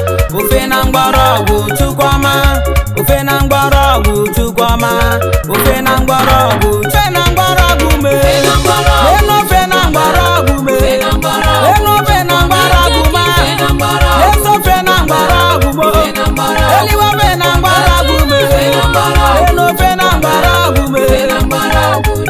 ofe na mgbọrọgwụ chukwuma ofe na mgbọrọgwụ chukwuma ofe na mgbọrọgwụ ofe na mgbọrọgwụ mee enu ofe na mgbọrọgwụ mee enu ofe na mgbọrọgwụ ma esi ofe na mgbọrọgwụ mo eliwe ofe na mgbọrọgwụ mee enu ofe na mgbọrọgwụ mee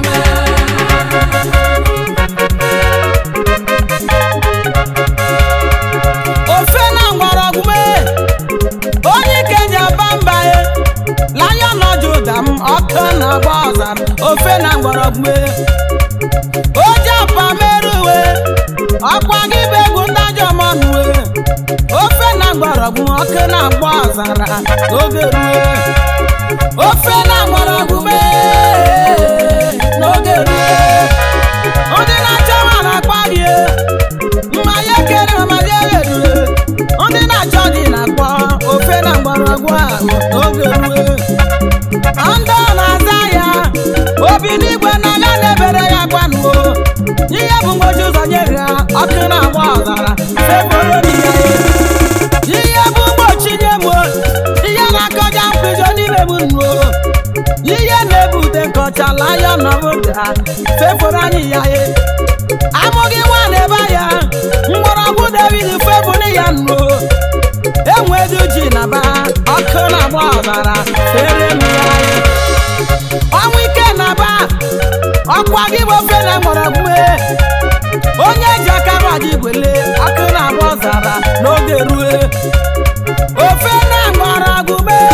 ofe na mgbọrọgwụ mee onye ike ji aba mba ye lanya nọjụ ụda m ọkụ na agba ọzara ofe na mgbọrọgwụ mee oji apa mere uwe ọkwa gị bụ egwu ndajọ mọnụ uwe ofe na mgbọrọgwụ ọkụ na agba ọzara n'oge rue ofe na mgbọrọgwụ mee n'oge rue ndị na-achọ nwa na-akpa gị mmanya ekere mmanya erere ndị na-achọ gị na-akpọ ofe na mgbọrọgwụ ahụ n'oge rue ndị ọ na-aza ya obi n'igwe n'anya na-ebere ya gbanuo ihe bụ mgbochi ụzọ nye ha ọkụ na-agba ọzara febụrụ ya ihe bụ mgbochi nye m ihe na-akọja mkpụjọ n'ime m nuo ihe na-ebute nkọchala ya nọbụda fefụrụ anyị ya ye amụghị nwa na-ebe ya mgbọrọgwụ david febụrụ ya nuo enwedu ji na ba ọkụ na-agba ọzara fere m ya ye ọnwụ ike na ba ọkwa gị bụ ofe na mgbọrọgwụ mee onye ji aka gbaji gwele ọkụ na-agba ọzara n'oge rue ofe na mgbọrọgwụ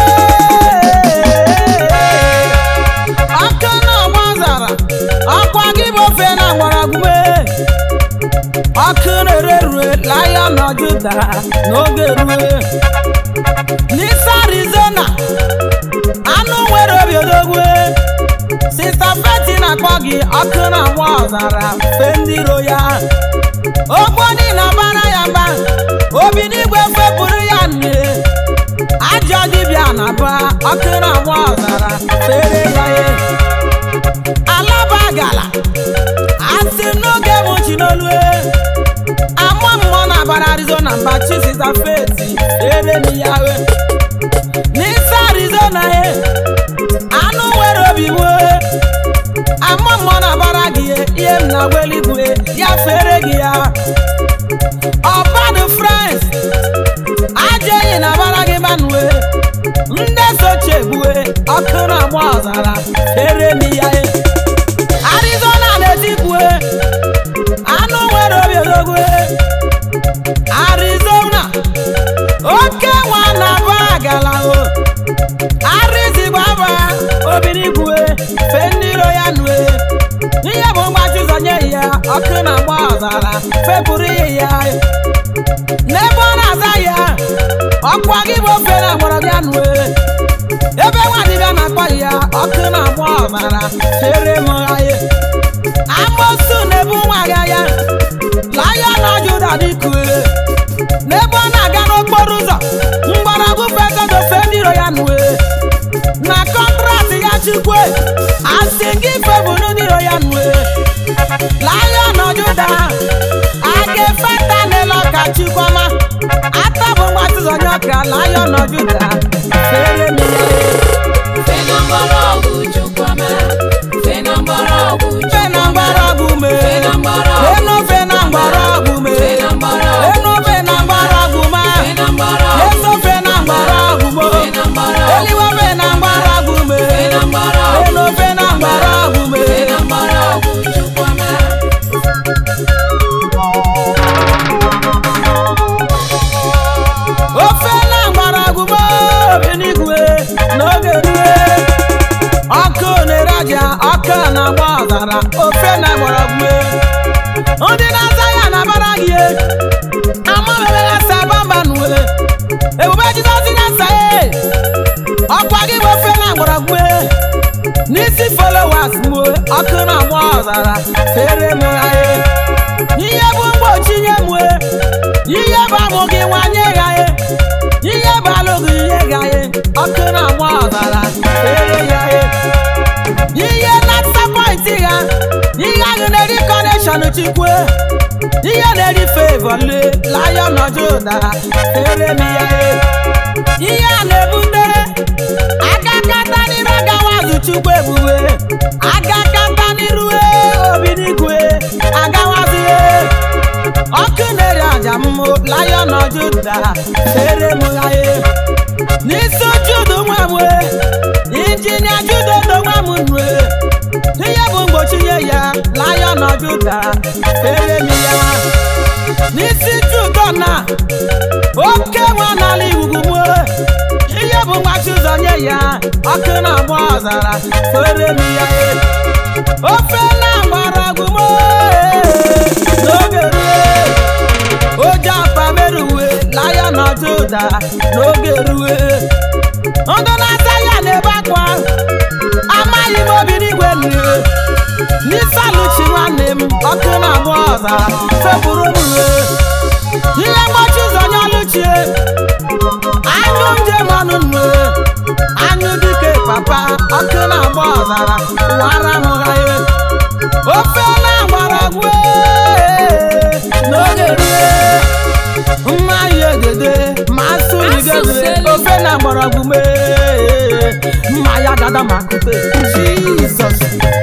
mee ọkụ na-agba ọzara ọkwa gị bụ ofe na mgbọrọgwụ mee ọkụ na-ere rue lion of Judah n'oge rue n'isi Arizona anụ nwere obi odogwu sista feti na-akpọ gị ọkụ na-agba ọzara fe ndị iro ya ogbo dị na bara ya mba obi n'igwe fepụrụ ya nne ajọ dibịa na ba ọkụ na-agba ọzara fere ya ye alaba gala asị m n'oge mụchi n'olu amụọ mmụọ na bara arizona mba chi sista feti fere m ya we n'isi arizona ye anụ nwere obi nwee ama mmụọ na-agbara gị ihe m na-agwa eluigwe ya fere gị ya ọbadụ frans aja enyi na-agbara gị manue ndị sochie egbue ọkụ na-agba ọzara fere m ya arizona na-etipue anụ nwere obi odogwe arizona oke nwa na ba gala o arịzigbaba obinigwe fe ndị iro ya nue ihe bụ mgbachi ụzọ nye ya ọkụ na-agba ọzara fepụrụ ihe ya n'ebe ọ na-aza ya ọkwa gị bụ ofe na mgbọrọgwụ ya nue ebe nwadibịa na-akpọ ya ọkụ na-agba ọzara chere m anyị amosu na-ebu nwa ga ya laya na juda dịkue n'ebe ọ na-aga n'okporo ụzọ mgbọrọgwụ fegodofe ndị iro ya nue na kọntrakt ya chukwe asị gị febụrụ ndị iro ya nue laya na juda aga efeta n'elu ọka chikwama atabụ mgbatịzọnye ọka laya na juda fere m ya fe na mgbọrọgwụ mee enu fe na mgbọrọgwụ mee enu fe na mgbọrọgwụ ma eso fe na mgbọrọgwụ mo eliwe fe na mgbọrọgwụ mee enu fe na mgbọrọgwụ mee ofe na mgbọrọgwụ mo obiligwe n'oge rue ọkụ na-ere aja ọkụ na-agba ọzara ofe na mgbọrọgwụ ndị na-aza ya na-abara gị amamebela sabamba nue ebube jizọs na-asa ya ọkwa gị bụ ofe na mgbọrọgwụ n'isi followers m ọkụ na-agba ọzara fere m anyị ihe bụ mgbochi nye m ihe bụ amụ gị nwanye ya ihe bụ alụghị ihe ga ọkụ na-agba ọzara fere ya ihe na-disappoint ha ihe ahụ na-eri connection chikwe ihe na-erife evole lion of Judah ere m ya e. ihe a na-ebute aka kata n'iru agawazu chukwu ebube aka kata n'iru e, obi n'igwe agawazi e. ọkụ na-eri aja mmụ lion of Judah ere m ya e. n'isi judu nwa m e, injinia judo do nwa m nụ e. ihe bụ mgbochi nye ya lion of Judah ere m ya n'isi judo na oke nwa n'ala igwugwu m e. ihe bụ nwachi ụzọ nye ya ọkụ na-agba ọzara fere m ya e. ofe na-agbara m e. n'oge rue oji apa meruwe lion of Judah n'oge rue ndụ na-ata ya na-ebe akwa amaghị m obi n'igwe nne n'isaluchi nwanne m ọkụ na-agba ọzara fepụrụ m uwe ihe mgbachi ụzọ nye ọlụchie anyụ njem ọnụ nne anyụ dike papa ọkụ na-agba ọzara wara m ha ye ofe na-agbara n'oge rue mma ya egede ma asụrigede ofe na mgbọrọgwụ mee mma ya dada ma kute jizọs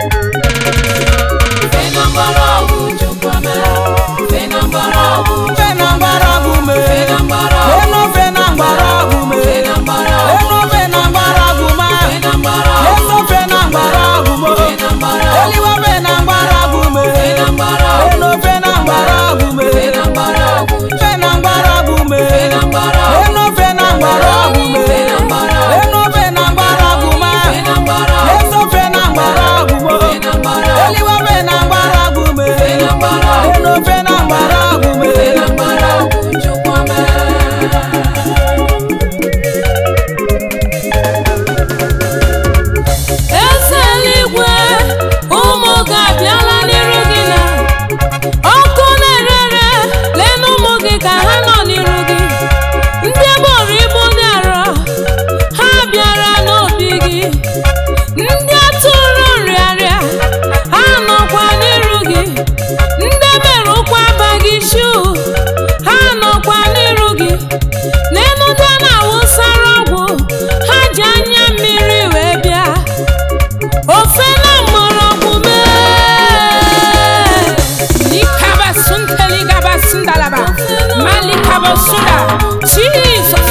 ofe na mgbọrọgwụ mee enu ofe na mgbọrọgwụ mee enu ofe na mgbọrọgwụ ma enu ofe na mgbọrọgwụ mo eliwe ofe na mgbọrọgwụ mee enu ofe na mgbọrọgwụ mee ofe na mgbọrọgwụ mee enu ofe na mgbọrọgwụ mee enu ofe na mgbọrọgwụ ma enu ofe na mgbọrọgwụ mo eliwe ofe na mgbọrọgwụ mee enu ofe na mgbọrọgwụ mee eze eluigwe ụmụ gị abịala n'iru gị na ọkụ na-erere lee na ụmụ gị ka ha nọ n'iru gị ndị boro ibu dị arọ ha bịara n'obi gị ndị atụrụ nrịarịa ha nọkwa n'iru gị ndị mere ụkwụ abaghị shu ha nọkwa n'iru gị n'elu ndị a na-awụsara ọgwụ ha ji anya mmiri wee bịa ofe na mgbọrọgwụ mee likaba sunteli gaba sundalaba malikaba sunda jesus